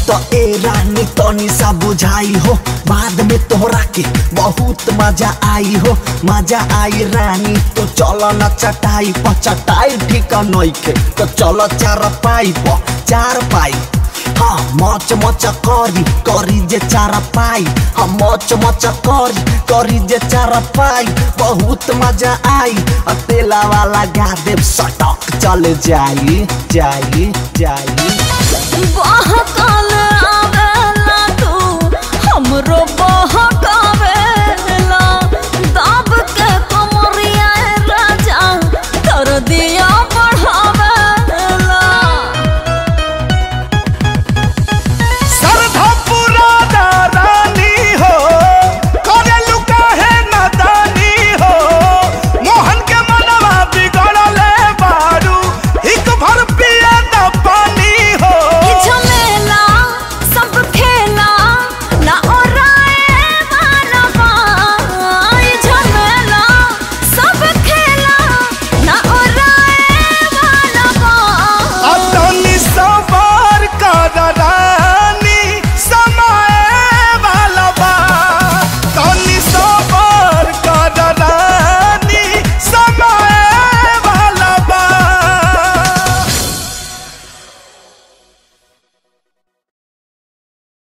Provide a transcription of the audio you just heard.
तो ए रानी तनी सा बुझाई हो बाद में तोहरा के बहुत मजा आई हो मजा आई रानी तो चलो न चटाई पर चटाई ठीक नहीं के तो चलो चार पाई पर चार पाई हाँ मच मच करी करी जे चार पाई हाँ मच मच करी करी जे चार पाई बहुत मजा आई आ तेला वाला गा देव सटक चले जाई जाई जाई बहकल आवेला तू हमरो